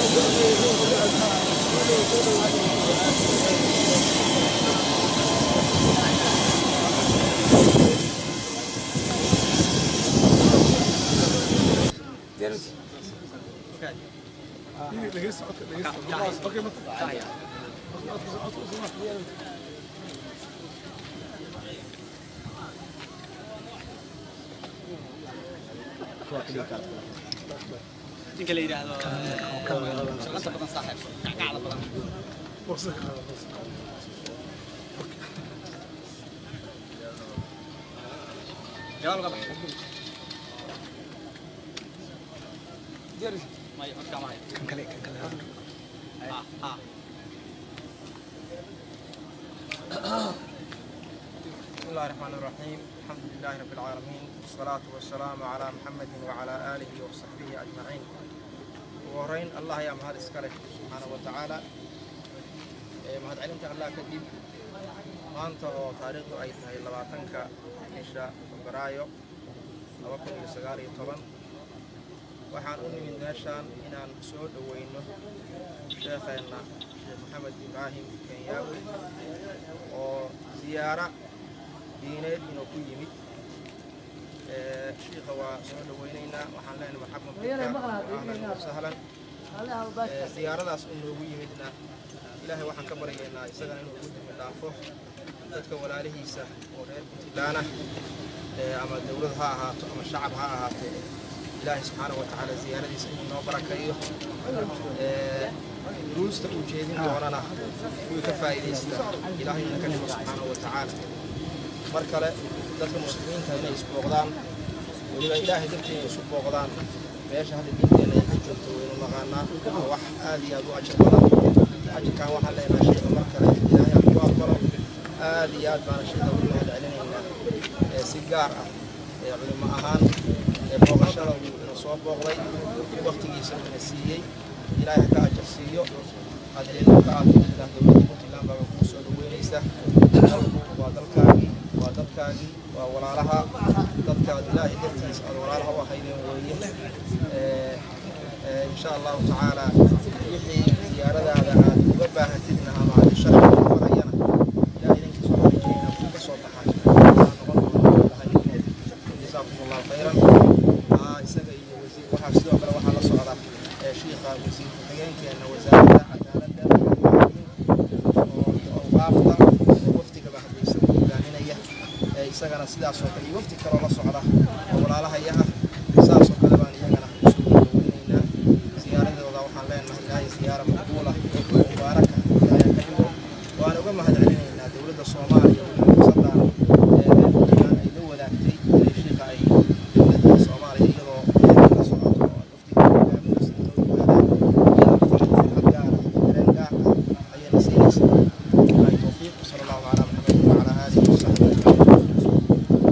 ninka la yidhaahdo shaqanta badan saaxiib kackacda badan gadaal uga bax may codka ma hayo Ah, ah. بسم الله الرحمن الرحيم الحمد لله رب العالمين والصلاة والسلام على محمد وعلى آله وصحبه أجمعين وهرين الله يا مهد اسكاله سبحانه وتعالى مهد علمت الله كدب maanta oo taariikhdu ay tahay labaatanka bisha febraayo laba kun iyo sagaal iyo toban waxaan u nimid meeshaan inaan soo dhoweyno sheekheenna sheekh maxamed ibraahim kenyaawi oo ziyaara diineed inuu ku yimid Ee, shiikha waa soo dhoweynaynaa waxaan leenahay marxaban bika ahlan wasahlan Ee, ziyaaradaas uu noogu yimidna ilaahay waxaan ka baryaynaa isagana inuu ugu dimi dhaafo dadka walaalihiisa oo reer puntlandna ee, ama dowlad ha ahaato ama shacab ha ahaatee ilaahay subxaana wa tacaala ziyaaradiisa inuu noo barakeeyo Ee, duruusta uu jeedin doonana wuu ka faa'iidaystaa ilaahay ina ka dhigo subxaana wa tacaala mar kale dadka muslimiinta inay isbooqdaan weliba ilaahay darteeda isu booqdaan meesha hadda diinteena ay ka joogto waynu naqaanaa waa wax aad iyo aad u ajar badan ajirkan waxaan leenahay sheekha mar kale ilaahay aan ku aqbalo aad iyo aad baana sheekha ugu mahad celinaynaa ee si gaar ah ee culimo ahaan ee booqashada uu ina soo booqday waqtigiisa uu ina siiyey ilaahay ha ka ajar siiyo adeena ka aad ilaah dowladda puntland baa kuu soo dhaweynaysa dalku waa dalkaagii waa dadkaagii waa walaalaha dadkaad ilaahay dartiisa aad walaalaha u ahaydeen weeye Ee, ee, insha allahu tacaala wixii ziyaaradaada aad uga baahatidna ama aad sharci ku farayana ilaahay idinkiisa waxaan rajeynaa kuu ka soo baxay jazaakum allahu khayran Aa, isaga iyo wasiir waxaa sidoo kale waxaa la socda ee, shiikha wasiir ku-xigeenkeena wasaaradda cadaaladda oo iyo awqaafta oo wafdigaba haddaysa u hogaaminaya ee isagana sidaas oo kale iyo wafdi kaloo la socda oo walaalahaya ah saas oo kale baan iyagana usoo dhaweynaynaa ziyaaradooda waxaan leenahay ilaahay ziyaara maqbuula oo mubaaraka ilaahay ka dhigo waan uga mahad celinaynaa dowladda soomaaliya weliba fursadaan ee reer puntland ay la wadaagtay inay shiiqa ay dowladda soomaaliya iyadoo la socoto oo wafdiga hogaaminaysa loo yimaadaan iyadoo farxad gaara dareen gaar ah ayayna siinaysaa billahi tawfiiq wasala allahu calaa maxamed wacalaa aalihi wasaxbihi ajmaciin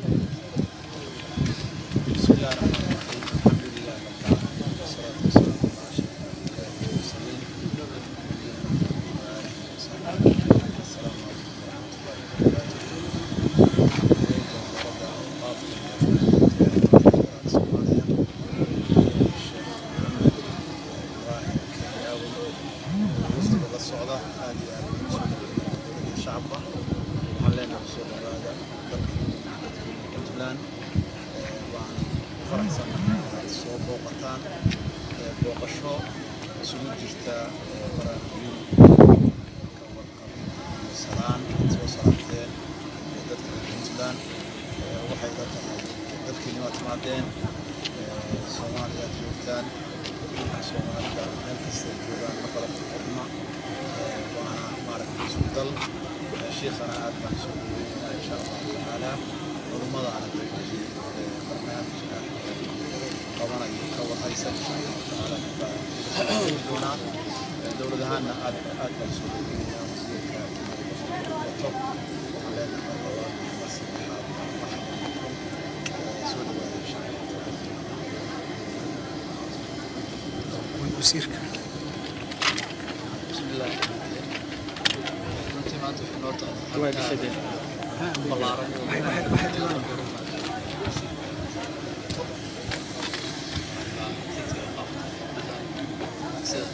بسم الله الرحمن الرحيم الحمد لله رب العالمين والصلاة والسلام على أشرف الأنبياء والمرسلين نبينا محمد وآله وصحبه أجمعين السلام عليكم ورحمة الله وبركاته إليكم ورد أوقاف الصومالية الشيخ محمد إبراهيم كياوي وفد الصعدة هذه شعبه وحلينا رسول الله هذا puntland waan faraxsan inaad soo booqataan ee booqasho isugu jirta ee baraarujiin ka warqab iyo salaan aad soo salaamteen ee dadka reer puntland ee waxay la tahay dadkiina waad timaadeen ee soomaaliya aad joogtaan dadka soomaalida meel kasta ay joogaan ma kala xirma ee waana maaragtay isku dal ee shiikhana aad baan soo dhaweynaa insha allahu tacaala culummadana barnaamijka qabanayo ka warhaysa insha allahu tacaala doonaa dowlad ahaanna aad aad baan soo dhaweynaa wasiirka wato waxaan leenahay labaa mar saddexaad marxaban bikum soo dhawaada insha allahu tacaala wasiirka بسم الله runtii maanta waxay noo tahay ballaaran sida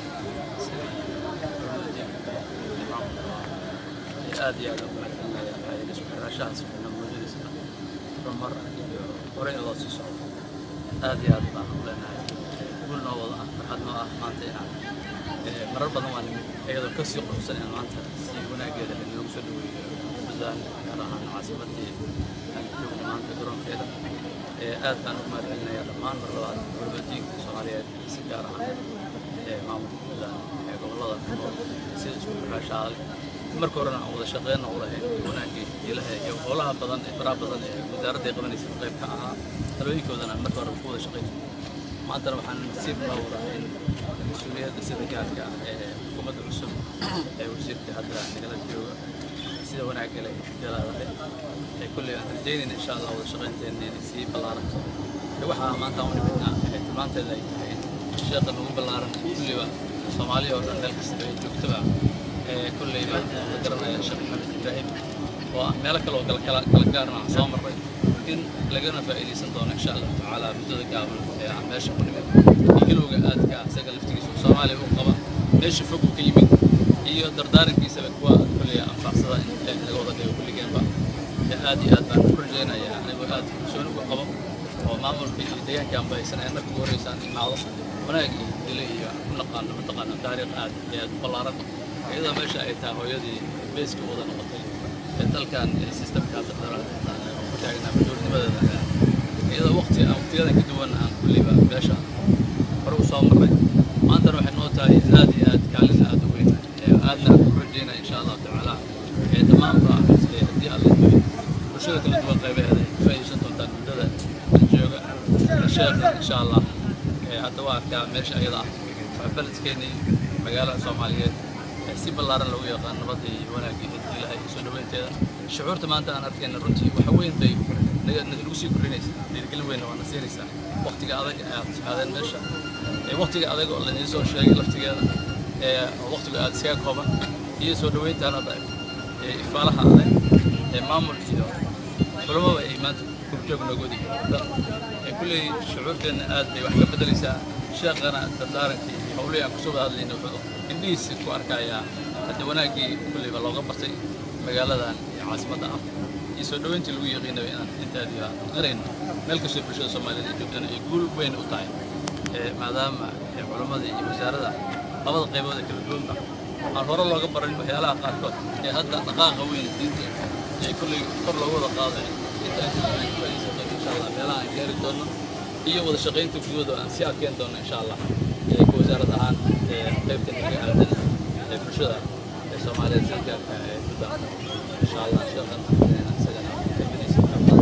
aad iyo aad ugu mahadcelinayaa isku xiraashahaas fiican muujadiisa horumar iyo horey in loo sii socdo aad iyo aad baan u leenahay guul noo wada ah farxad noo ah maanta inaan marar badan waa nimid iyadoo kasii quruxsan in maanta si wanaageeda in loogu soo dhaweeyo buntland gaar ahaan caasimadii aan joogno maanta garoonkeeda aad baan ugu mahadcelinayaa dhammaan mar labaad gurbajiinka soomaaliyeed si gaar ahaan maamulka buntland ee gobollada sida isku xiraashaale marka horena aan wada shaqeyna u lahayn wanaagii ilaha iyo howlaha badan ee faraha badan ee wasaaradda ay qabanaysa qayb ka ahaa talooyinkoodana aan marka hore ku wada shaqeyna maantana waxaan nasiib loo wadaa in mas-uuliyadda sida gaarka ah ee xukuumadda cusub ee wasiirka hadda nagala jooga sida wanaagga leh jalaalahay ee kulley aan rajeynayna insha allah wada shaqeynteena inay sii ballaaranto waxaa maanta aan u nimidnaa ee tilmaanteeda ay tahay in sheeqa nagu ballaaran kulliba soomaaliya oo dhan meel kasta ay joogtaba kulley baan la garanaya sheekh maxamed ibraahim oo ah meelo kale oo kala kala kala gaarna aan soo marray in lagana faa'iidaysan doono insha allahu tacaala muddada gaaban ee aan meesha ku nimid iyo ilowga aadka ah isaga laftigiisa oo soomaaliya u qaba meesha fog uu ka yimid iyo dardaarankiisaba kuwa kulley anfacsada in ilaahi naga wada dhigo kulligeenba aad iyo aad baan u rajaynayaa anigoo aad kalsooni uga qabo oo maamulka iyo deegaanka aan baysan ee marka ugu horreysaan imaado wanaag iyo dilo iyo ku naqaano mataqaana taariikh aad iyo aad u ballaaran iyadoo meesha ay tahay hooyadii beeska wada noqotay ee dalkan sistamka ku taagnaa madoornimadeeda iyadoo waqti aan waqtiyadan ka duwan aan kulliba meesha hore u soo marray maantana waxay noo tahay aad iyo aad kaalin aad u weyn aadna aan ku rajaynaya insha allahu tacaala ee dhammaanba haddii alla duway bulshada kala duwan qaybaheeda ay faa'iidaysan doontaan muddada jooga sheekha insha allah hadda waa arkaa meesha ayada ah waa beledkeennii magaalada soomaaliyeed si ballaaran lagu yaqaan nabadda iyo wanaagii ilaha iyo soo dhaweynteeda shucuurta maanta aan arkayna runtii waxa weyn bay nagu sii kordhinaysa dhiirigelin weynna waana siinaysaa waqtiga adag aad aadeen meesha waqtiga adag oo laidiin soo sheegay laftigeeda waqtiga aad iskaga kooban iyo soo dhaweyntaan hadda ifaalaha adag ee maamul iyo culamada ay maanta gurjoog noogoodi kulley shucuurteenna aad bay wax ka bedelaysaa sheekhana dardaarankii iyo howlihii aan kusoo wada hadlayna wuxuu indhihiisi ku arkayaa hadda wanaaggii kulleyba looga bartay magaaladan iyo caasimadda ah iyo soo dhoweyntii lagu yaqiinaba inaan intaadii aan qarayno meel kastoo bulshada soomaaliyeed ay joogtana ay guul weyn u tahay maadaama culammada iyo wasaaradda labada qaybood ee kala duwanba aan hore looga baran waxyaalaha qaarkood ee hadda dhaqaaqa weyn diinta ee kulley kor loogu wada qaaday intaan faa'iidaysan doono insha allah meelaha aan gaari doono iyo wada shaqaynta gudooda aan sii adkeyn doono insha allah ka wasaarad ahaan qaybta naga aadan ee bulshada ee soomaaliyeed sida gaarka ee puntland insha allah sheekhan isagana qaybadiisa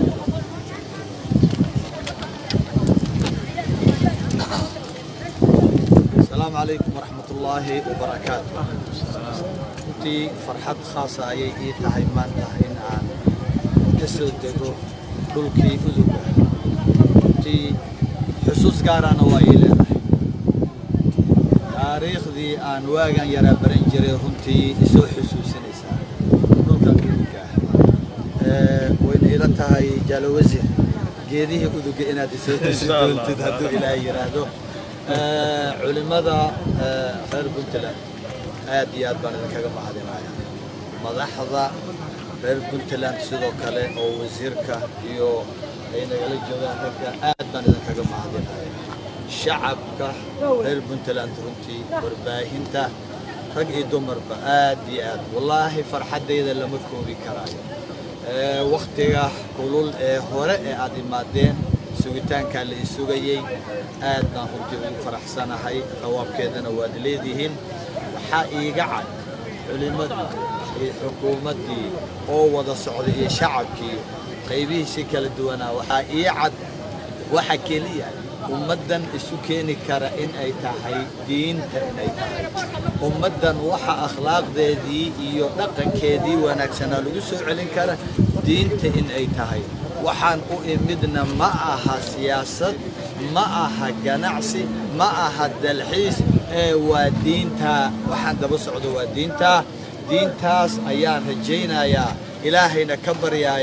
السلام عليكم ورحمة الله وبركاته runtii farxad khaasa ayay ii tahay maanta in aan ka soo dego dhulkii uduga runtii xusuus gaarana waa ii leedahay taariikhdii aan waagan yaraa baran jiray runtii isoo xusuusinaysaa dhulkan uduga ah wayna ila tahay jaalo wasiir geedihii uduga inaad isoo tusi doontid hadduu ilaahay yidhaahdo culimmada reer puntland aad iyo aad baan idinkaga mahadinaya madaxda reer puntland sidoo kale oo wasiirka iyo ay nagala joogaan ragga aad baan idinkaga mahadinaya shacabka reer puntland runtii warbaahinta rag iyo dumarba aad iyo aad wallaahi farxaddayda lama koobi karaayo waktiga kulul ee hore ee aad imaadeen sugitaankaa la isugayey aad baan runtii ugu faraxsanahay qawaabkeedana waad leedihiin waxaa iiga cad culimmadii iyo xukuumaddii oo wada socday iyo shacabkii qaybihiisii kala duwanaa waxaa ii cad waxa keliya ummaddan isu keeni kara in ay tahay diinta inay tahay ummaddan waxa akhlaaqdeedii iyo dhaqankeedii wanaagsanaa lagu soo celin kara diinta in ay tahay waxaan u imidna ma aha siyaasad ma aha ganacsi ma aha dalxiis ee waa diintaa waxaan daba socdo waa diintaa diintaas ayaan rajaynayaa ilaahayna ka baryayaa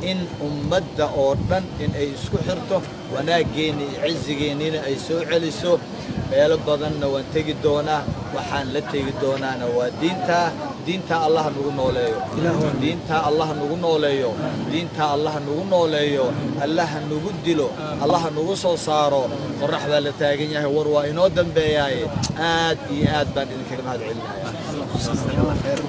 in ummadda oo dhan in ay isku xirto wanaaggeena iyo cizigeennina ay soo celiso meelo badanna waan tegi doonaa waxaan la tegi doonaana waa diintaa diintaa allah nagu nooleeyo diintaa allah nagu nooleeyo diintaa allah nagu nooleeyo allaha nagu dilo allaha nagu soo saaro qorrax baa la taagan yahay war waa inoo dambeeyaaye aad iyo aad baan idinkaga mahad celinaya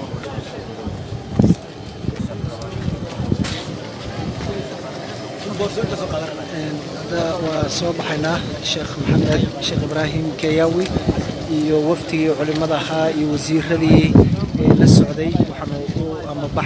hadda waa soo baxaynaa sheekh maxamed sheekh ibraahim keyawi iyo wafdigii culimmada ahaa iyo wasiiradii ee la socday